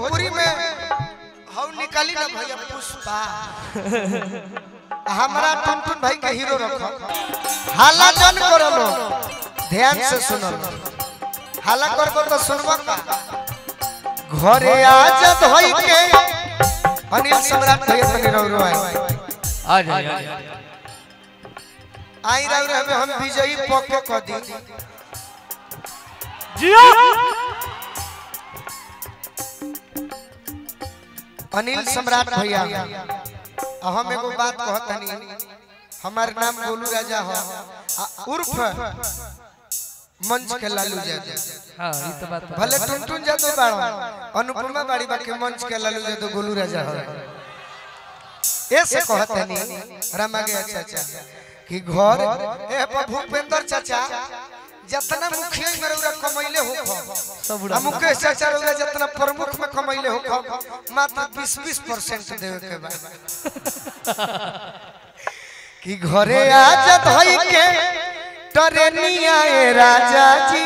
भोजपुरी में हम निकाली ना भैया पुष्पा हमारा टुनटुन भाई के हीरो रखो हाला जन करो लो ध्यान से सुनो लो हाला करबो तो सुनबो का घरे आजत होई के अनिल सम्राट भैया तनी रहो रहो आई आ जाए आ जाए आई रहो रहो हम विजयी पक्के क दी जियो अनिल सम्राट भैया आ हम एगो बात कहतनी हमार नाम गोलू राजा हो आ उर्फ मंच के लालू जादू हां ये तो बात है। भले टुनटुन जादू बाड़ो अनुपमा बाड़ी बाकी मंच के लालू जादू गोलू राजा हो ऐसे कहतनी रमा गया चाचा कि घर ए पर भूपेंद्र चाचा जितना मुखिया में रउरा कमैले हो सब आ उड़ा मुकेश चाचा रउरा जितना प्रमुख में कमैले हो मात्र 20 20 परसेंट देवे के बाद कि घरे आजत होई के टरेनिया ए राजा जी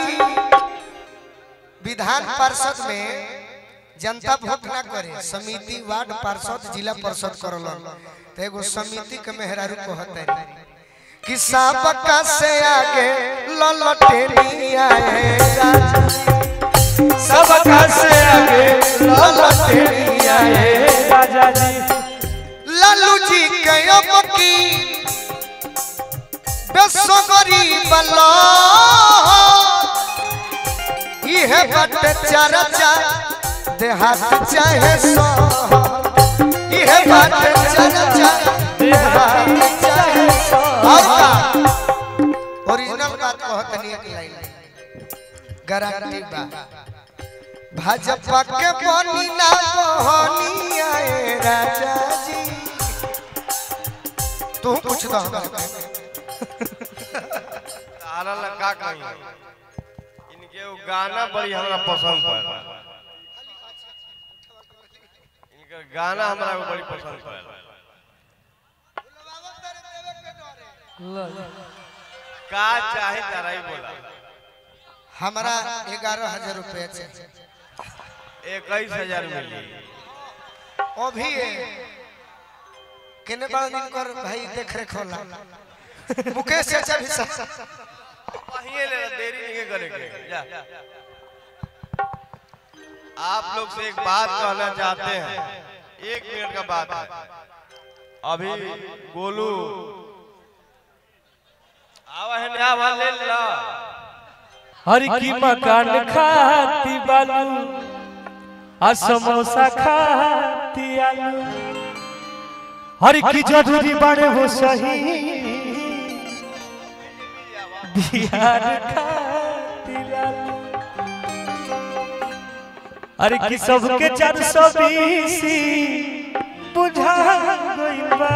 विधान पार्षद में जनता वोट ना करे समिति वार्ड पार्षद जिला परिषद करलन तो एगो समिति के मेहरारू कहते कि सबका से आगे ललटेनिया ए राजा जी सबका से आगे ललटेनिया ए राजा जी लालू जी के अब की बेसगरी बला इहे बट चरचा देहात चाहे सो इहे बट चरचा देहात चाहे सो और का ओरिजिनल बात कहतनी एक लाइन गारंटी बा भाजपा के बनी ना बहनी आए राजा जी तू पूछ दो तारा लगा कहीं इनके वो गाना बड़ी हमरा पसंद पड़े इनका गाना हमरा को बड़ी पसंद पड़े का चाहे तारा ही बोला हमारा ग्यारह हजार रुपये चाहिए इक्कीस हजार मिली अभी केने बड़ा दिन कर भाई देख रेख होला मुकेश चाचा भी साथ वहीं ले ला, देरी नहीं करेंगे जा आप लोग से एक बात कहना चाहते हैं एक मिनट का बात है अभी गोलू आवा है ना आवा ले ला हर की मकान खाती बालू आ समोसा खाती आलू हर की जरूरी बड़े हो सही बिहार खाती लालू अरे की सबके चार सौ बीस बुझा गई बा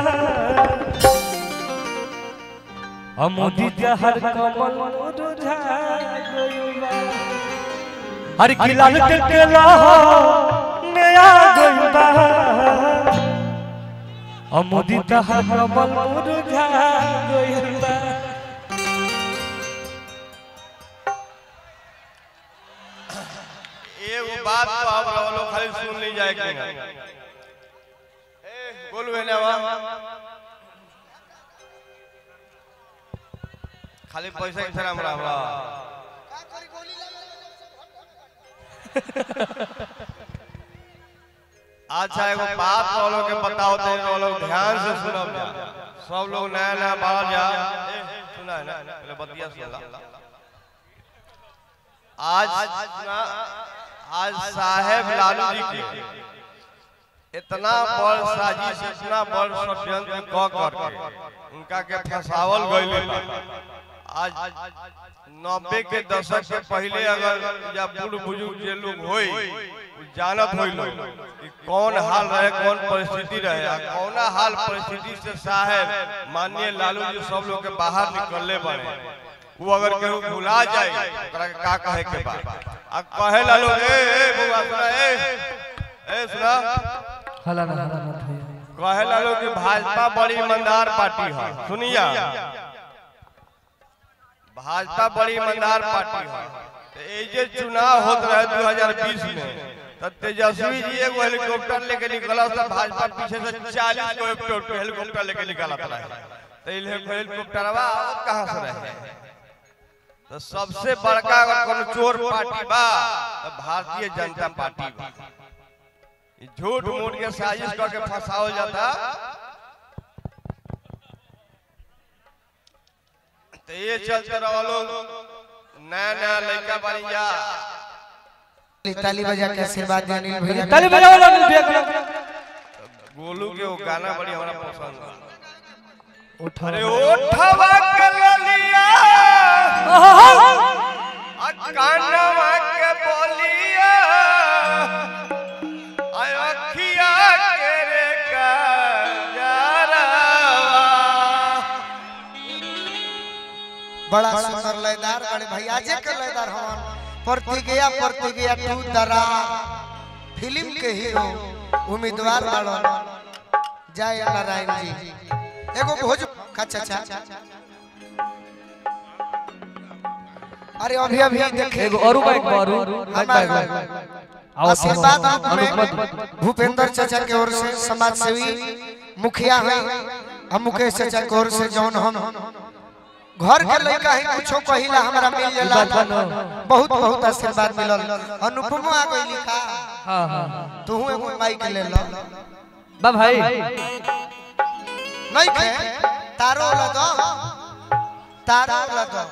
अमोदी जहर कमल मुरझा गइबा हर की लाल टेला नया गइबा अमोदी जहर कमल मुरझा गइबा एगो बात तो आप लोग खाली सुन ली जाए कि ना ए गोलू है ना आवा खाली पैसा के हमरा हमरा अच्छा एगो बात तो लोग के बताओ तो तो लोग ध्यान से सुनब जा सब लोग नया नया बाहर जा ए, सुना है ना पहले बतिया सुन ला आज ना आज साहेब लालू जी के इतना बड़ साजिश इतना बड़ षड्यंत्र क करके उनका के फंसावल गइल आज नब्बे के दशक से पहले अगर या बूढ़ बुजुर्ग जे लोग होई उ जानत होई लोग कि कौन हाल रहे कौन परिस्थिति रहे आ कौना हाल परिस्थिति से साहेब माननीय लालू जी सब लोग के बाहर निकलले बने वो अगर केहू भुला जाए ओकरा के का कहे के बा आ कहे लालू ए ए बुआ सुना ए ए सुना हला ना हला मत भैया कहे लालू कि भाजपा बड़ी ईमानदार पार्टी है सुनिया भाजपा बड़ी ईमानदार पार्टी है तो ये जे चुनाव होत रहे 2020 में तो तेजस्वी जी एगो हेलीकॉप्टर लेके निकला था भाजपा पीछे से 40 को हेलीकॉप्टर हेलीकॉप्टर लेके निकला था तो इल हेलीकॉप्टर अब कहां से रहे तो सबसे बड़का अगर कोनो चोर पार्टी बा तो भारतीय जनता पार्टी बा ई झूठ मूठ के साजिश करके फंसावल जाता तो ये चलते रहो लोग नया नया लड़का बनी जा ताली बजा के आशीर्वाद दिया अनिल भैया ताली बजाओ ना भैया को। गोलू के वो गाना बड़ी हमरा पसंद बा उठा अरे ओठवा के ललिया आ कानवा के बोलिया आ अखिया के रे काजरवा बड़ा सुंदर लयदार बड़े भैया जे के लयदार हवन प्रतिज्ञा प्रतिज्ञा टू दरा फिल्म के हीरो उम्मीदवार बाड़न जय नारायण जी एगो भोज का चाचा अरे अभी अभी देखे एगो औरू बाइक बारू बाइक बाइक बाइक आओ आशीर्वाद आओ, रूप में अनुपम भूपेंद्र चाचा के ओर से समाज सेवी मुखिया है हम मुकेश चाचा के ओर से जौन हम घर के लड़का है कुछो पहिला हमरा मिल जाला बात बा न। बहुत बहुत आशीर्वाद मिलल अनुपम आ गई लिखा हां हां तू एगो माइक ले लो बा भाई नहीं के तारो लगा तारो लगा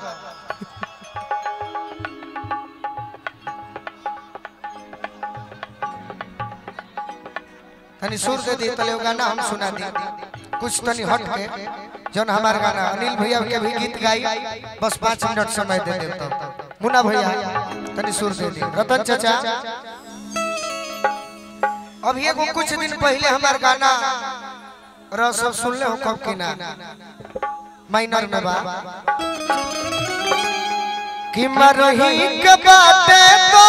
तनी सुर दे दी तले वो गाना हम सुना दी कुछ तनी हट के जौन हमार गाना अनिल भैया के भी गीत गाई बस पाँच मिनट समय दे देता मुन्ना भैया तनी सुर दे दी रतन चाचा अभी एगो कुछ दिन पहले हमार गाना रह सब सुन ले हो कब की ना माइनर में बा कि मरही के बाटे तो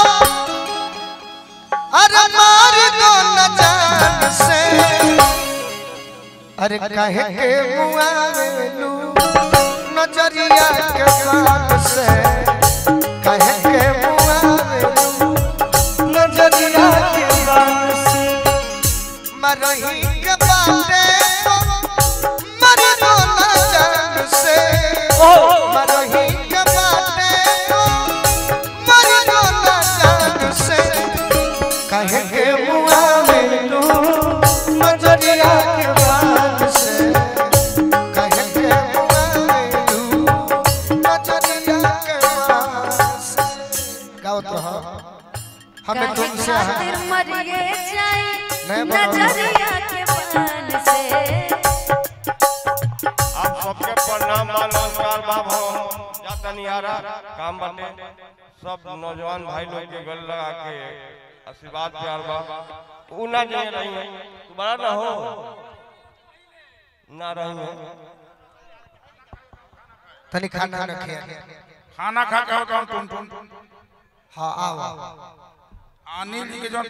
अरे मार दो न जान से अरे काहे के मुआवेलू नजरिया के बात से काहे के मुआवेलू नजरिया के बात से मरही के बाटे तो मर दो न जान से मरही के बाटे तो मर दो न जान से कहे के मुआ में तू नजरिया के बात से कहे के मुआ में तू नजरिया के बात से गाओ तो हाँ हमें तुमसे खातिर मरिए जाई नहीं बोलो। नजरिया के बान से आप सबके प्रणाम बा नमस्कार बाब हम जाता नहीं आ रहा काम बने सब नौजवान भाई लोग के गल लगा के आशीर्वाद प्यार बा ऊ ना जाए रही है तुम्हारा ना हो ना रही है तनी खाना न खिया खाना खा के होता हूँ टुन टुन हाँ आओ अनिल जी के जो